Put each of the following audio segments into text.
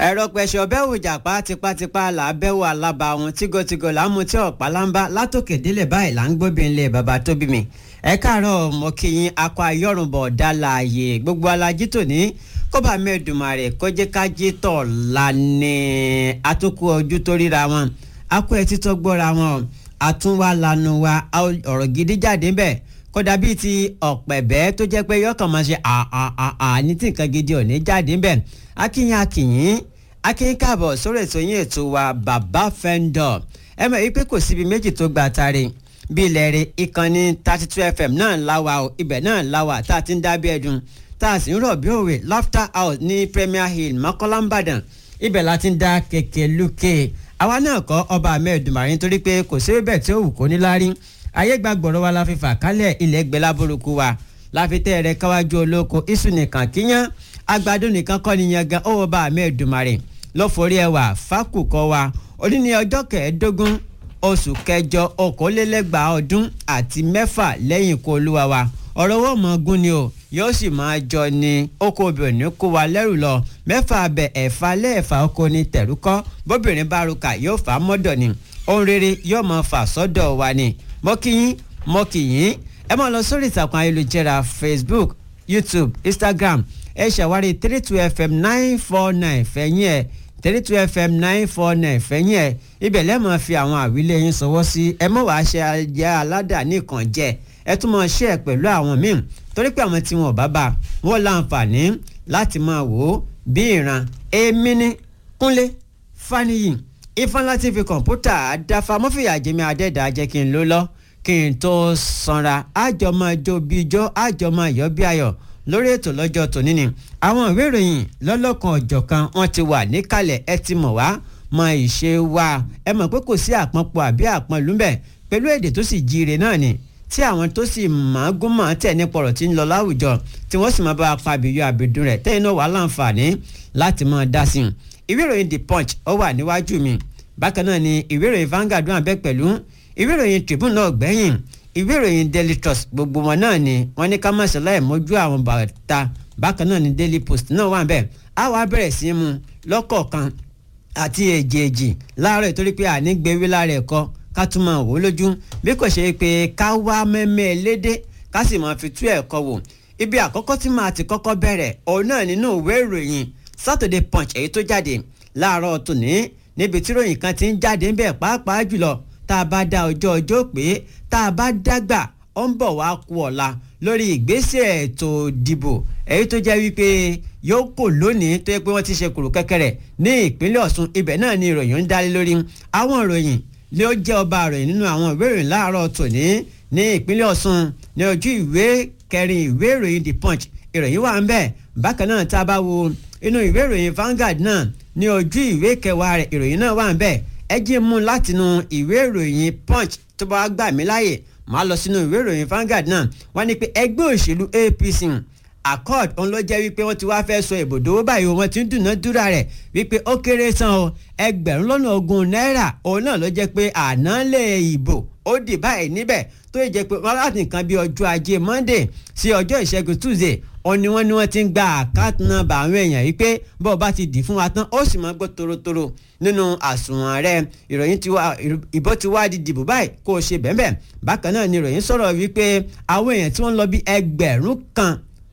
ẹ̀rọ pẹ̀sẹ̀ ọbẹ̀ òjàpá tipátipá là á bẹ́wò alábà wọn tígotígo là ń mu tí ọ̀pá lámbá látòkè délẹ̀ báyìí là ń gbóbi ńlẹ̀ bàbá tó bí mi. ẹ káàárọ̀ mo kí yín akọ ayọ́rùnbọ̀ ọ̀dà láàyè gbogbo alájí tòní kọ́ba mẹ́ẹ̀dùmarè kọ́jẹ́kájí tọ̀ lánì àtúnkù ojú tó ríra wọn akọ ẹtí tó gbọ́ra wọn àtúnwá lanu wa ọ̀rọ̀ gidi jáde bẹ́ẹ̀ kódà bíi ti ọ̀pẹ̀bẹ́ tó jẹ́ pé yọkàn máa ṣe àà ní tí nǹkan gidi ò ní jáde bẹ́ẹ̀ akínyìn akínyìn akínyìn káàbọ̀ sórí ètò yín ètò wa bàbá fẹ́ńdọ̀ ẹ mọ̀ wípé kò síbi méjì tó gba tari bí ilẹ̀ rẹ̀ ìkànnì thirty two fm náà láwa o ibẹ̀ náà láwa tá a ti ń dábí ẹ̀dùn tá a sì ń rọ̀ bí òwe laughter house ní premier hill mọ́kànlá ìbàdàn ibẹ̀ la ti ń dá kékeré lókè àwa náà kọ́ ọba ahmed nítorí pé kò sí bẹ́ẹ̀ tí ó wù kó ní lárí ayé gbàgbọ́rọ̀ wa la fi fà kálẹ̀ ilẹ̀ gbẹ́lá burúkú wa la fi tẹ́ ẹ̀rẹ́ káwájú olóko iṣu nìkan kíyàn àgbàdo nìkan kọ́ ni yangan ó wọ́n bá ahmed dumare lọ́fọ̀rí ẹwà fákùkọ wa òní ní ọjọ́ kẹẹ̀ẹ́dógún oṣù kẹjọ okòólélẹ́gbàá ọdún àti mẹ́fà lẹ́yìn ikú olúwa wa ọ̀rọ̀ owó mọ̀ gún ni o yóò sì máa jọ ni oko obìnrin kó wa lẹ́rù lọ mẹ́fà abẹ ẹ̀fà lẹ́ẹ̀fà oko ni tẹ̀rúkọ́ bóbìnrin bá ruka yóò fà á mọ́dọ̀ ni ohun rere yóò máa fà sọ́dọ̀ wa ni mọ́kìyín mọ́kìyín ẹ máa lọ sórí ìtàkùn ayélujára facebook youtube instagram ẹ ṣàwárí three two fm nine four nine fẹ̀yìn ẹ̀ three two fm nine four nine fẹ̀yìn ẹ̀ ibẹ̀ lẹ́mọ̀ fi àwọn àwílé yín sọwọ́ sí ẹ mọ̀ wá ṣe ajá aládà nìkan jẹ́ ẹ tún máa ṣe ẹ̀ pẹ̀lú àwọn míì torí pé àwọn tí wọn ò bá bá wọn láǹfààní láti máa wò ó bí ìran èmi ní kúnlé faniyi ifeanyi tv kọ̀ǹpútà àdáfà mọ́fìyà jẹ́mi adẹ́dàá jẹ́ kí n ló lọ kí n tó sanra àjọmọ́ ijó bí ijó àjọmọ́ ìyọ́ bí ayọ̀ lórí ètò lọ́jọ́ tòní ni àwọn ìwé ìròyìn lọ́lọ́kan ọ̀jọ̀kan wọ́n ti wà níkàlẹ̀ ẹ ti mọ̀ wá mọ ìṣe wa ẹ mọ̀ pé kò sí àpọ̀npọ̀ àbí àpọ̀nlúmbẹ̀ pẹ̀lú èdè tó sì jíire náà ni tí àwọn tó sì máa gún máa tẹ̀ ní pọ̀rọ̀ tí ń lọ láwùjọ tí wọ́n sì máa bá apá àbíyọ àbídùn rẹ̀ tẹ́yìn náà wà láǹfààní láti máa dá sí i ìwé ìròyìn the punch ó wà níwájú mi bákan náà ni ìwé ìròyìn Vanguard wà bẹ́ẹ̀ pẹ̀lú ìwé ìròyìn Tribune náà gbẹ̀yìn ìwé ìròyìn Daily Trust gbogbo wọn náà ni wọ́n ní ká má ṣe láì mójú àwọn bàtà bákan náà ni Daily Post náà wà bẹ́ẹ̀ á wàá bẹ̀rẹ̀ sí í mu lọ́kọ̀ọ̀kan àti èjèèjì láàárọ̀ ìtorí pé àní gbéwé lára ẹ̀kọ́ ká tún máa wò ó lójú bí kò ṣe pé ká wá mẹ́mẹ́ lédè ká sì máa fi tú ẹ̀kọ́ wò ibi àkọ́kọ́ tí màá ti kọ́kọ́ bẹ̀rẹ̀ òun náà nínú ìwé ìròyìn Saturday Punch èyí tó jáde láàárọ̀ tòní níbi tí ròyìn kan ti ń jáde ń bẹ̀ pàápàá jùlọ tá a bá dá ọjọ́ ọjọ́ pé tá a bá dágbà ó ń bọ̀ wá kú ọ̀la lórí ìgbésẹ̀ ètò ìdìbò èyí tó jẹ́ wípé yóò kò lónìí tó yẹ pé wọ́n ti ṣe kùrù kẹ́kẹ́rẹ́ ní ìpínlẹ̀ Ọ̀ṣun ibẹ̀ náà ni ìròyìn ń dálé lórí àwọn ìròyìn ló jẹ́ ọba ìròyìn nínú àwọn ìwé ìròyìn láàárọ̀ tòní ní ìpínlẹ̀ Ọ̀ṣun ní ojú ìwé kẹrin ìwé ìròyìn The Punch ìròyìn wà ń bẹ̀ bákan náà tá a bá wo inú ìwé ìròyìn Vanguard náà ní ojú ìwé kẹwàá rẹ̀ ìròyìn náà wà ń bẹ̀ ẹ jí mú látinú ìwé ìròyìn punch tó bá gbà mí láàyè máa lọ sínú ìwé ìròyìn Vanguard náà wọ́n ní pé ẹgbẹ́ òṣèlú APC accord òun ló jẹ́ wípé wọ́n ti wá fẹ́ sọ ìbòdó báyìí wọ́n ti ń dùnádúrà rẹ̀ wípé ó kéré san o ẹgbẹ̀rún lọ́nà ogún náírà òun náà ló jẹ́ pé àná lè ìbò ó dì báyìí níbẹ̀ tó yẹ jẹ́ pé wọ́n láti nǹkan bí ọjọ́ ajé Monday sí ọjọ́ ìṣẹ́gun Tuesday òun ni wọ́n ní wọ́n ti ń gba àkáàtì nọ́mbà àwọn èèyàn yìí pé bó o bá ti dì fún wa tán ó sì máa gbọ́ torotoro nínú àsùnwọ̀n rẹ ìròyìn ti wá ìbò ti wá di dìbò báyìí kó o ṣe bẹ́ẹ̀ bẹ́ẹ̀ bákan náà ni ìròyìn sọ̀rọ̀ wípé àwọn èèyàn tí wọ́n lọ bí ẹgbẹ̀rún kan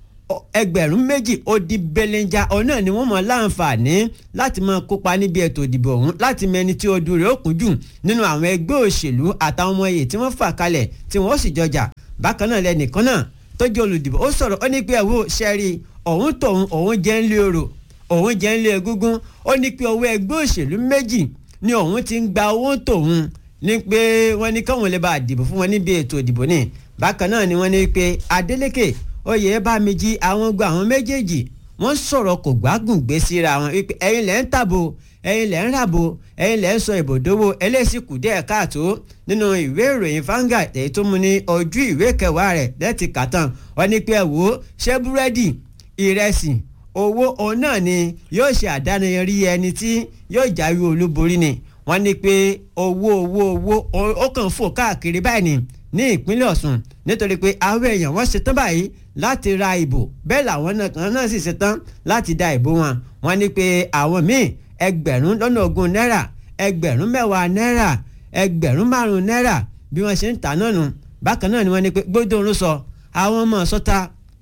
ẹgbẹ̀rún méjì ó di belenja òun náà ni wọ́n mọ̀ láǹfààní láti máa kópa níbi ètò ìdìbò ọ̀hún láti mẹni tí ojú rẹ̀ ó kún jù nínú àwọn ẹgbẹ́ òṣèlú àtàwọn ọmọ iye tí wọ́n fà kalẹ̀ tí wọ́n sì jọjà bákan náà lẹ́nìkan náà tó jẹ́ olùdìbò ó sọ̀rọ̀ ó ní pé ẹ̀wọ́ sẹ́rí òun tòun òun jẹ́ ń lé orò òun jẹ́ ń lé egúngún ó ní pé owó ẹgbẹ́ òṣèlú méjì ni òun ti ń gba owó tòun ní pé wọ́n ní káwọn lè bá dìbò fún wọn níbi ètò ìdìbò ní bákan náà ni wọ́n ní pé Adeleke Oyèbámíjí àwọn gbọ́ àwọn méjèèjì wọ́n sọ̀rọ̀ kò gbágùn gbé síra wọn wípé ẹ̀yin lẹ́ ń tàbò ẹ̀yin lẹ́ ń ràbò ẹ̀yin lẹ́ ń sọ ìbòdówó ẹlẹ́sìnkù díẹ̀ káàtó nínú ìwé ìròyìn Vanguard èyí tó mú ní ojú ìwé kẹwàá rẹ̀ lẹ́tì kàtàn wọ́n ní pé ẹ wò ó ṣé búrẹ́dì ìrẹsì owó òun náà ni yóò ṣe àdánayẹrí ẹni tí yóò jáwé olúborí ni wọ́n ní pé owó owó owó ó kàn fò káàkiri báyìí ni ní ìpínlẹ̀ Ọ̀ṣun nítorí pé àwọn èèyàn wọ́n ṣetán báyìí láti ra ìbò bẹ́ẹ̀ làwọn kan náà sì ṣetán láti da ìbò wọn wọ́n ní pé àwọn míì ẹgbẹ̀rún lọ́nà ogún náírà ẹgbẹ̀rún mẹ́wàá náírà ẹgbẹ̀rún márùn-ún náírà bí wọ́n ṣe ń tà náà nù bákan náà ni wọ́n ní pé gbódòrún sọ àwọn ọmọ sọ́ta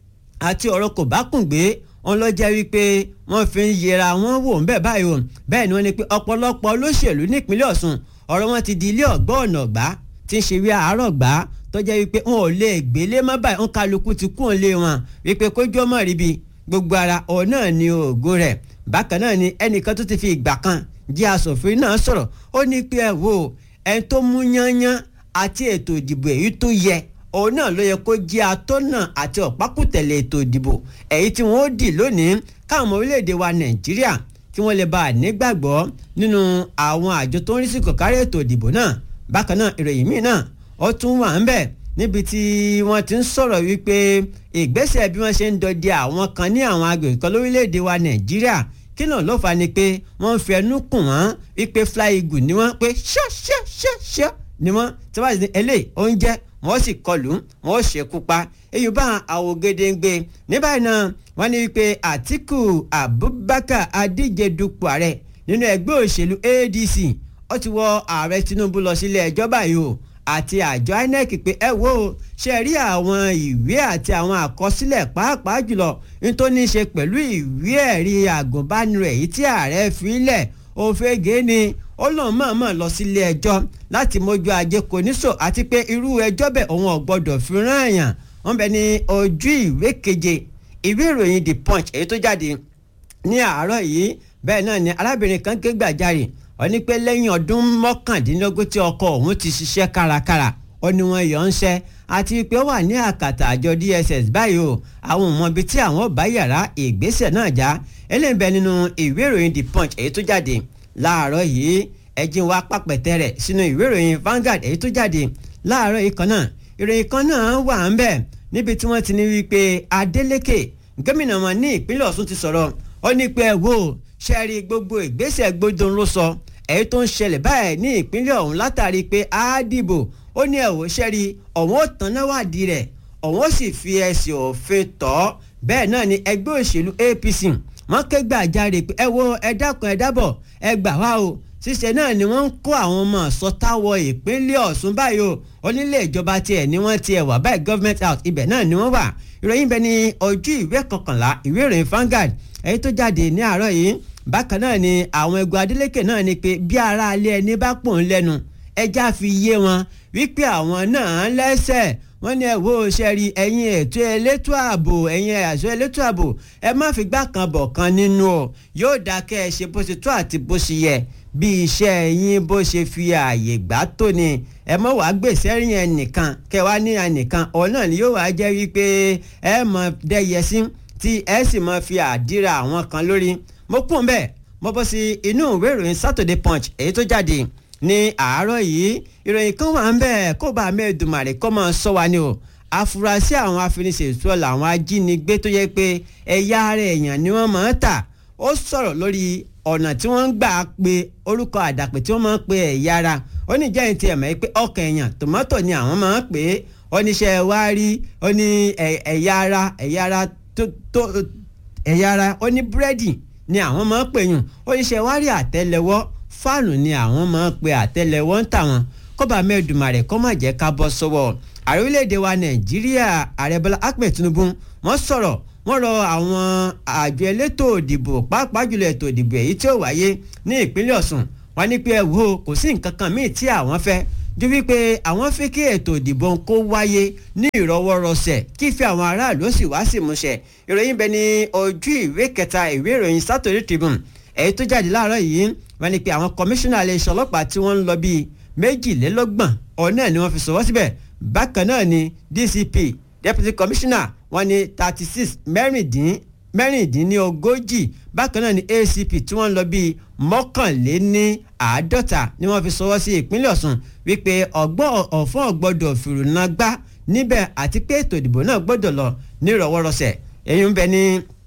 àti ọ̀rọ̀ kò bá kùn gbé wọn lọ jẹ́ wípé wọ́n fi ń yẹra wọn wò ń bẹ́ẹ̀ báyìí o bẹ́ẹ̀ ni wọ́n ní pé ọ̀pọ̀lọpọ̀ olóṣèlú nípínlẹ̀ Ọ̀ṣun ọ̀rọ̀ wọn ti di ilé ọ̀gbọ́ ọ̀nà gbá tí ń ṣe wí àárọ̀ gbá tó jẹ́ wípé wọn ò lè gbélé mọ́ báyìí ń kálukú ti kún òun lé wọn wípé kójú ọmọ ríbi gbogbo ara òun náà ni ògo rẹ̀ bákan náà ni ẹnìkan tó ti fi ìgbà kan jẹ́ asòfin náà sọ̀rọ̀ ó ní pé ẹ wo ẹni tó mú yányán àti ètò ìdìbò èyí tó yẹ òun náà ló yẹ kó jẹ́ atọ́nà àti ọ̀pákùtẹ̀lẹ̀ ètò ìdìbò èyí tí wọ́n ó dì lónìí káwọn ọmọ orílẹ̀-èdè wa nàìjíríà kí wọ́n lè bá a nígbàgbọ́ nínú àwọn àjọ tó ń rí sí kòkárí ètò ìdìbò náà bákan náà ìròyìn míì náà ó tún wà ń bẹ̀ níbi tí wọ́n ti ń sọ̀rọ̀ wípé ìgbésẹ̀ bí wọ́n ṣe ń dọdẹ àwọn kan ní àwọn agbègbè kan lórílẹ̀‐èdè wa nàìjíríà kí náà ló fà ni pé wọ́n ń fi ẹnu kùn wọ́n wípé fly eagle ni wọ́n pé ṣọ́ṣọ́ṣọ́ṣọ́ ni wọ́n tí wọ́n ti ní eléyìí oúnjẹ wọ́n sì kọlù wọ́n ṣekú pa èyí bá àwògedengbe ní báyìí náà wọ́n ní wípé àtìkù abubakar adíje dupò ààrẹ nínú ẹgbẹ́ òṣèlú adc ó ti wọ ààrẹ tinubu lọ sílé ẹjọ́ báyìí o àti àjọ inec pé ẹ wo ṣe rí àwọn ìwé àti àwọn àkọsílẹ̀ pàápàá jùlọ nítorí ní í ṣe pẹ̀lú ìwé ẹ̀rí àgùnbánirọ̀ èyí tí ààrẹ fi lẹ̀ òfegè ni ó lóun mọ̀ọ́mọ̀ lọ sílé ẹjọ́ láti mójú ajé kò ní sọ àti pé irú ẹjọ́ bẹ́ẹ̀ òun ò gbọ́dọ̀ fi rán àyàn wọ́n bẹ ní ojú ìwé keje ìwé ìròyìn the punch èyí tó jáde ní àárọ̀ yìí bẹ́ẹ̀ náà ni arábìnrin kan ké gbàjarè ó ní pé lẹ́yìn ọdún mọ́kàndínlógún tí ọkọ òun ti ṣiṣẹ́ kárakára ó ní wọn yọ̀ ń ṣẹ́ àti pé ó wà ní àkàtà àjọ DSS báyìí o àwọn ò mọ ibi tí àwọn bá yàrá ìgbésẹ̀ náà já eléyìí bẹ nínú ìwé ìròyìn the punch èyí tó jáde láàárọ̀ yìí ẹ̀jìn wa pàpẹ̀tẹ̀ rẹ̀ sínú ìwé ìròyìn Vanguard èyí tó jáde láàárọ̀ yìí kan náà ìròyìn kan náà wà ń bẹ̀ níbi tí wọ́n ti ní wípé Adeleke gómìnà wọn ní ìpínlẹ̀ Ọ̀ṣun ti sọ̀rọ̀ ó ní pé ẹ wò ṣẹ́ẹ̀rí gbogbo ìgbésẹ̀ gbódùn ló sọ èyí tó ń ṣẹlẹ̀ báyìí ní ìpínlẹ̀ ọ̀hún látàrí pé a dìbò ó ní ẹ̀wò ṣẹ́ẹ̀rí ọ̀hún ó tán náwádìí rẹ̀ ọ̀hún ó sì fi ẹsẹ̀ òfin tọ́ bẹ́ẹ̀ náà ni ẹgbẹ́ òṣèlú APC wọ́n ké gbàjarè pé ẹ wo ẹ dákun ẹ dábọ̀ ẹ gbà wá o ṣíṣe náà ni wọ́n ń kó àwọn ọmọ sọtáwọ ìpínlẹ̀ Ọ̀ṣun báyìí o onílé ìjọba tiẹ̀ ni wọ́n tiẹ̀ wà báyìí government house ibẹ̀ náà ni wọ́n wà ìròyìn bẹ ní ojú ìwé kọkànlá ìwé ìròyìn Vanguard èyí tó jáde ní àárọ̀ yìí bákan náà ni àwọn ẹgbẹ́ Adeleke náà ni pé bí ara alẹ́ ẹni bá pò ń lẹ́nu ẹja fi yé wọn wípé àwọn náà lẹ́sẹ̀ wọ́n ní ẹ wo ṣe rí ẹ̀yin ètò elétò ààbò ẹ̀yin àṣọ elétò ààbò ẹ má fi gbá kan bọ̀ kan nínú o yóò dáa kẹ́ ẹ ṣe bó ṣe tó àti bó ṣe yẹ bí iṣẹ́ yín bó ṣe fi ààyè gbà tó ni ẹ mọ̀ wá gbèsè rìn ẹnìkan kẹ́ wá ní ẹnìkan ọ̀hún náà ni yóò wá jẹ́ wípé ẹ mọ̀ dẹ́yẹ sí tí ẹ sì mọ̀ fi àdíra àwọn kan lórí mo kún bẹ́ẹ̀ mo bọ́ sí inú ìwé ìròyìn Saturday Punch èyí tó jáde ní àárọ̀ yìí ìròyìn kan wà ń bẹ̀ kó bá mẹ́ẹ̀dùmarè kọ́ máa sọ wa ni o àfúrásì àwọn afiniṣètò làwọn ajínigbé tó yẹ pé ẹ̀yà ara èèyàn ni wọ́n máa ń tà ó sọ̀rọ̀ lórí ọ̀nà tí wọ́n ń gbà pe orúkọ àdàpè tí wọ́n máa ń pe ẹ̀yà ara ó ní jẹ́ ìtì ẹ̀mọ́ pé ọkàn èèyàn tòmátò ni àwọn máa ń pè é oníṣẹ́ wa rí ó ní ẹ̀yà ara ẹ̀yà ara tó ẹ̀yà ara ó ní búrẹ́dì ni àwọn máa ń pè yùn oníṣẹ́ wa rí àtẹ́lẹwọ́ fáànù ni àwọn máa ń pe àtẹ́lẹwọ́ ń tà wọ́n kọ́ba mẹ́ẹ̀dùmarè kọ́ má jẹ́ ká bọ́ sọ́wọ́ ààrẹ orílẹ̀-èdè wa nàìjíríà ààrẹ bọ́lá ahmed tinubu wọ́n sọ̀rọ̀ wọ́n rọ àwọn àjọ elétò òdìbò pàápàá jùlọ ètò òdìbò èyí tí ó wáyé ní ìpínlẹ̀ ọ̀ṣun wọ́n ní pé ẹ wo kò sí nǹkan kan míì tí àwọn fẹ́ ju wípé àwọn fẹ́ kí ètò òdìbò kó wáyé ní ìrọwọ́rọsẹ̀ kí ìfẹ́ àwọn aráàlú sì wá sí ìmúṣẹ ìròyìn bẹ ní ojú ìwé kẹta ìwé ìròyìn Saturday Tribune èyí tó jáde láàárọ̀ yìí wọ́n ní pé àwọn kọmíṣánná iléeṣẹ́ ọlọ́pàá tí wọ́n ń lọ bíi méjìlélọ́gbọ̀n ọ̀nà ni wọ́n fi sọ̀wọ́ síbẹ̀ bákan náà ni DCP deputy commissioner wọ́n ní thirty six mẹ́rìndín mẹ́rìndínlógójì bákan náà ni ACP tí wọ́n ń lọ bíi mọ́kànléní àádọ́ta ni wọ́n fi sọwọ́ sí ìpínlẹ̀ Ọ̀ṣun wípé ọgbọ́n ọ̀fọ́n gbọ́dọ̀ fìrùnà gbá níbẹ̀ àti pé ètò ìdìbò náà gbọ́dọ̀ lọ ní ìrọ̀wọ́rọsẹ̀ èyí ń bẹ ní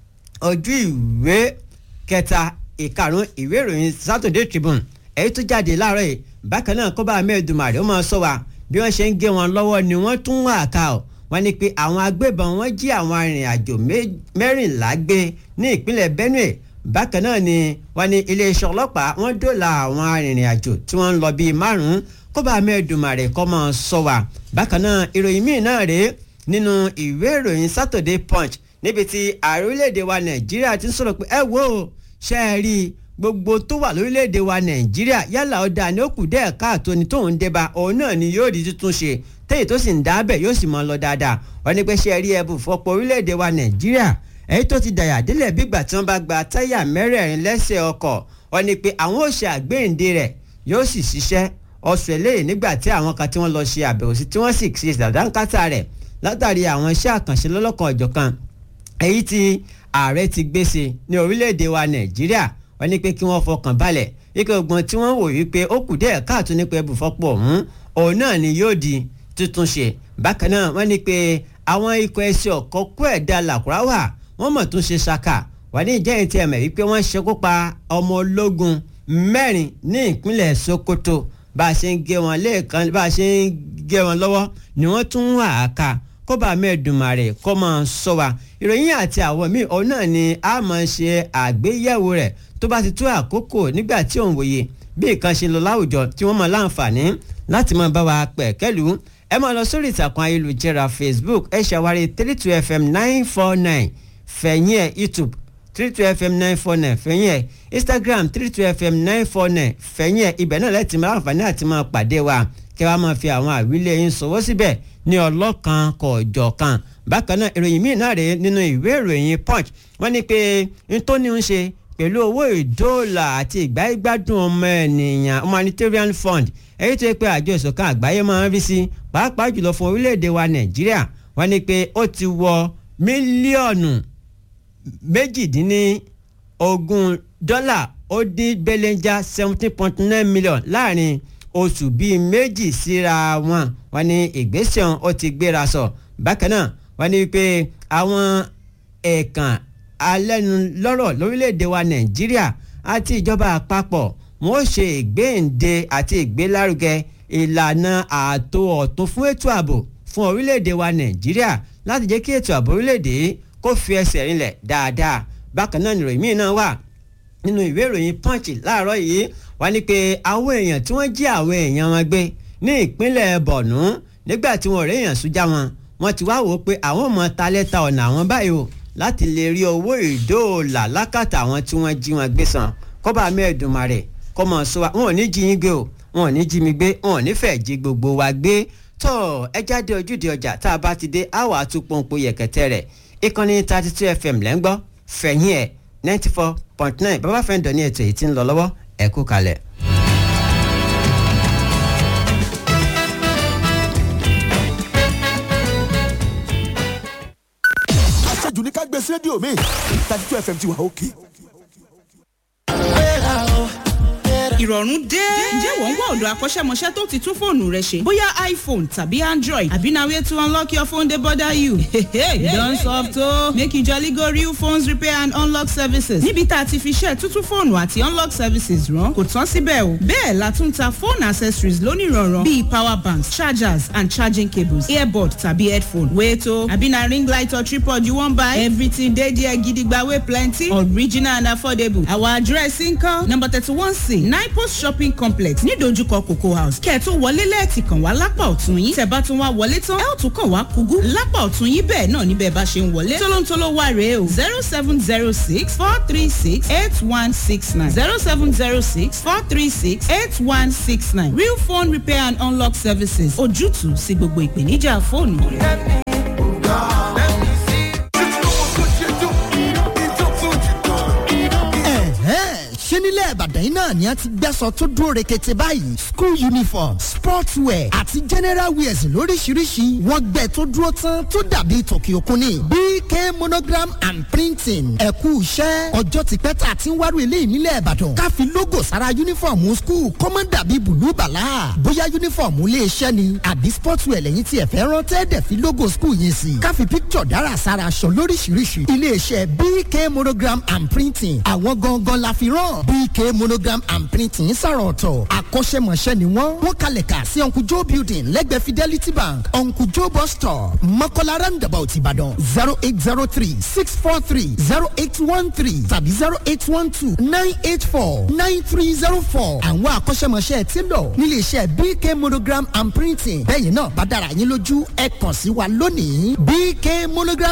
ojú ìwé kẹta ìkarùn ìwé ìròyìn Saturday Tribune èyí tó jáde láàárọ̀ yìí bákan náà kọ́ba mẹ́ẹ̀dùmarè ó máa sọ wa bí wọ́n ṣe ń gé wọn lọ́wọ́ ni wọ́n tún wà ká ọ̀ wọ́n ní pé àwọn agbébọn wọ́n jí àwọn arìnrìn-àjò mẹ́rìnlá gbé ní ìpínlẹ̀ Benue bákan náà ni wọ́n ní iléeṣẹ́ ọlọ́pàá wọ́n dóòlà àwọn arìnrìn-àjò tí wọ́n ń lọ bíi márùn-ún kó bá mẹ́ẹ̀dùmarè kọ́ mọ́ sọ wà bákan náà ìròyìn míì náà rèé nínú ìwé ìròyìn Saturday Punch níbi tí ààrẹ orílẹ̀-èdè wa Nàìjíríà ti ń sọ̀rọ̀ pé ẹ wo ṣe é rí i gbogbo tó wà lórílẹ̀‐èdè wa nàìjíríà yálà ọ̀dà ni ó kù dẹ́ẹ̀ káàtó ni tóun débà òun náà ni yóò di tuntun ṣe téyì tó sì ń dábẹ̀ yóò sì mọ́ lọ dáadáa wọ́n ní pé ṣe rí ẹbù fọ́pọ̀ orílẹ̀‐èdè wa nàìjíríà èyí tó ti dàyà délẹ̀ bígbà tí wọ́n bá gba táyà mẹ́rẹ̀ẹ̀rin lẹ́sẹ̀ ọkọ̀ wọ́n ní pé àwọn ò ṣe àgbéǹde rẹ̀ yóò sì ṣiṣẹ́ ọ̀sẹ̀ lẹ́yìn nígbà tí àwọn kan tí wọ́n lọ ṣe àbẹ̀wò sí tí wọ́n sì ṣe ìdàdánkátà rẹ̀ látàrí àwọn iṣẹ́ àkànṣe lọ́lọ́kan ọ̀jọ̀kan èyí tí ààrẹ ti gbèsè ní orílẹ̀‐èdè wa nàìjíríà wọ́n ní pé kí wọ́n fọkàn balẹ̀ ike ogun tí wọ́n wò wípé ó kù díẹ̀ káàtó nípa ẹbùfọ́pọ̀ ọ̀hún òun náà ni yóò di tuntun ṣe bákan náà wọ́n ní pé àwọn ikọ̀ ẹsẹ̀ ọ̀kọ́ kó ẹ̀dá làkúrá wà wọ́n mọ̀ tún ṣe ṣaka wọ́n ní ìjẹ́yìn tí ẹ̀mẹ̀ wípé wọ́n ṣekú pa ọmọ ológun mẹ́rin ní ìpínlẹ̀ Sokoto bá a ṣe ń gé wọn lẹ́ẹ̀kan bá a ṣe ń gé wọn lọ́wọ́ ni wọ́n tún wà á ka kó bá mẹ́ẹ̀dùnmarè kó máa sọ wa ìròyìn àti àwọn míì òun náà ni a máa ṣe àgbéyẹ̀wò rẹ̀ tó bá ti tó àkókò nígbà tí òun wòye bí nǹkan ṣe lọ láwùjọ tí wọ́n máa láǹfààní láti máa bá wa pẹ̀kẹ́lù ẹ máa lọ sórí ìtàkùn ayélujára Facebook ẹ ṣàwárí three two fm nine four nine fẹ̀yìn ẹ̀ YouTube three two fm nine four nine fẹ̀yìn ẹ̀ Instagram three two fm nine four nine fẹ̀yìn ẹ̀ ibẹ̀ náà lẹ́tì máa láǹfààní àti máa pàdé wa kí wàá máa fi àwọn àwílé yín sọwọ́ síbẹ̀ ní ọlọ́kan kọ̀ọ̀jọ̀kan bákan náà ìròyìn míì náà rèé nínú ìwé ìròyìn punch wọ́n ní pé n tó ní ń ṣe pẹ̀lú owó ìdóòlà àti ìgbáyégbádùn ọmọ ènìyàn humanitarian fund èyí tó yẹ pé àjọ ìṣọ̀kan àgbáyé máa ń rí sí pàápàá jùlọ fún orílẹ̀-èdè wa nàìjíríà wọ́n ní pé ó ti wọ mílíọ̀nù méjìdínlógún dọ́là ó dín belenja seventeen point nine million láàrin oṣù bíi méjì síra wọn wọ́n ní ìgbésẹ̀ ọ̀hún ó ti gbéra sọ bákan náà wọ́n ní pé àwọn ẹ̀ẹ̀kan alẹ́nulọ́rọ̀ lórílẹ̀‐èdè wa nàìjíríà àti ìjọba àpapọ̀ wọ́n ṣe ìgbéǹde àti ìgbélárugẹ ìlànà ààtò ọ̀tun fún ètò ààbò fún orílẹ̀‐èdè wa nàìjíríà láti jẹ́ kí ètò ààbò orílẹ̀‐èdè kó fi ẹsẹ̀ rinlẹ̀ dáadáa bákan náà nìròyìn míì náà wà nínú ìwé ìròyìn punch láàárọ̀ yìí wọ́n ní pé àwọn èèyàn tí wọ́n jí àwọn èèyàn wọn gbé ní ìpínlẹ̀ bọ̀nú nígbà tí wọ́n rí èèyàn súnjà wọn wọ́n ti wá wò ó pé àwọn ọmọ ta lẹ́ta ọ̀nà àwọn báyìí o láti lè rí owó ìdóòlà lákàtà àwọn tí wọ́n jí wọn gbé san kọ́ba mẹ́ẹ̀dùnmarè kọ́ mọ̀ sọ wa wọn ò ní jí yín gbé o wọn ò ní jí mi gbé wọn ò ní fẹ́ jí gbogbo wa gbé tọ́ ẹ jáde ojúde ọjà tá a bá ti dé àwọ̀ àtúpọ̀npọ̀ yẹ̀kẹ̀tẹ̀ rẹ̀ ìkànnì thirty two fm lẹ́ngbọ́ fẹ̀yìn ẹ̀ ninety four point nine bàbá fẹ́ ń dọ̀ ní ètò èyí tí ń lọ lọ́wọ́ ẹ kú kalẹ̀. àṣejù ní ká gbé sí rédíò mi thirty two fm ti wà òkè. ìrọ̀rùn dé. ǹjẹ́ wọ́n ń wá ọ̀dọ̀ akọ́ṣẹ́mọṣẹ́ tó ti tún fóònù rẹ ṣe? bóyá iphone tàbí android àbí na way to unlock your phone dey bother you. you don soft o. make you jolly go real phones repair and unlock services. níbi tá a ti fi ṣe tuntun fóònù àti unlock services rán kò tán síbẹ̀ o. bẹ́ẹ̀ la tún ta phone accessories lónìí rọ̀rùn bíi power banks chargers and charging cables earbud tàbí headphone. wait o àbí na ring light or tripod you wan buy? everything dey there gidigba wey plenty original and affordable. our address nkan number thirty one c nine post shopping complex nídojúkọ cocoa house kẹ́ ẹ̀ tó wọlé lẹ́ẹ̀tì kàn wá lápá ọ̀tún yín tẹ̀ bá tún wá wọlé tán ẹ̀ ó tún kàn wá kúgú lápá ọ̀tún yín bẹ́ẹ̀ náà níbẹ̀ bá ṣe ń wọlé tólóńtóló wà rèé o zero seven zero six four three six eight one six nine zero seven zero six four three six eight one six nine real phone repair and unlock services ojútùú sí gbogbo ìpèníjà fóònù rẹ. ṣé nílẹ̀ ìbàdàn yìí náà ni a ti gbẹ́sọ̀ tó dúró rekete báyìí school uniform sports wear àti general wears lóríṣiríṣi wọ́n gbẹ tó dúró tán tó dàbí tòkì òkun ni bk monogram and printing ẹ̀kú iṣẹ́ ọjọ́ ti pẹ́ tá a ti ń wárò eléyìí nílẹ̀ ìbàdàn ká fi logo sára uniform school kó má dàbí bùlú bàlá bóyá uniform ilé iṣẹ́ ni àbí sports wear lẹ́yìn tí ẹ fẹ́ rán tẹ́ẹ̀dẹ̀ fi logo school yẹn sí ká fi picture dára sára aṣọ lóríṣiríṣi ilé iṣẹ́ bk monogram and printing àwọn gangan la fi rán bk monogram and printing sàrọ̀ ọ̀tọ̀ akọ́ṣẹ́mọṣẹ́ ni wọ́n wọ́n kalẹ̀ kà sí uncle joe building lẹ́gbẹ̀ẹ́ fidelity bank uncle joe bus stop mọ́kànlá roundabout ìbàdàn zero eight zero three six four three zero eight one three tàbí zero eight one two nine eight four nine three zero four àwọn akọ́ṣẹ́mọṣẹ́ ti lọ nílé iṣẹ́ bk monogram and printing bẹ́ẹ̀ yìí náà bá dára yín lójú ẹ kàn sí wa lónìí bk monogram